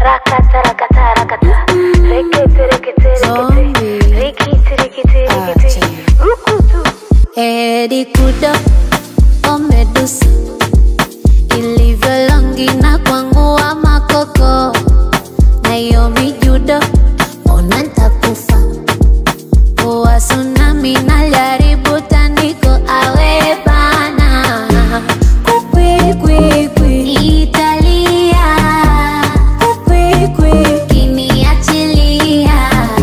rakata rakata rakata rekete rekete rekete Zombie. rikiti rikiti rikiti Acha. rukutu Edi kudo omedusa ilivyo longi na kwangu wa makoko na hiyo mijudo ona ntakufa poa tsunami naljaribu tandiko awe bana kwikwikwi italia kwikwikwi kiniachilia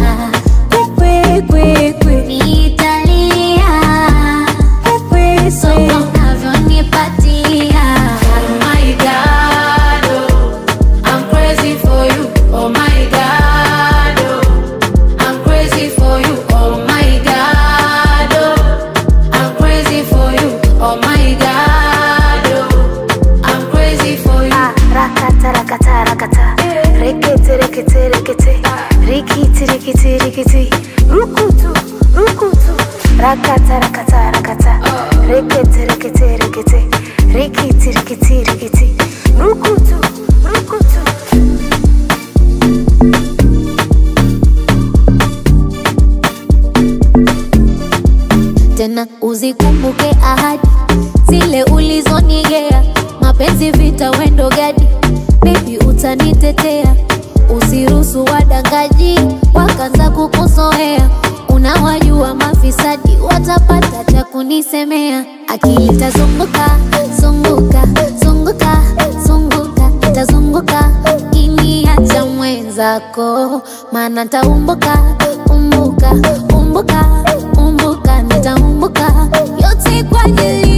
kwikwikwi italia kwikwikwi unavyonipatia Oh my God, oh, I'm crazy for you. Oh my God, oh, I'm crazy for you. Oh my God, oh, I'm crazy for you. Oh my God, oh, I'm crazy for you. Ah, rakata rakata rakata rekete rekete rekete rikiti rikiti rikiti rukutu rukutu rakata rakata rakata rekete rekete rekete rikiti rikiti rikiti rukutu rukutu tena uzikumbuke ahadi zile ulizonigea mapenzi vita wendo gadi bebi utanitetea usiruhusu wadangaji wakaanza kukuzoea unawajua mafisadi watapata cha kunisemea akili tazunguka zunguka zunguka zunguka itazunguka kiniacha mwenzako maana taumbuka umbuka umbuka umbuka nitaumbuka yote kwa ajili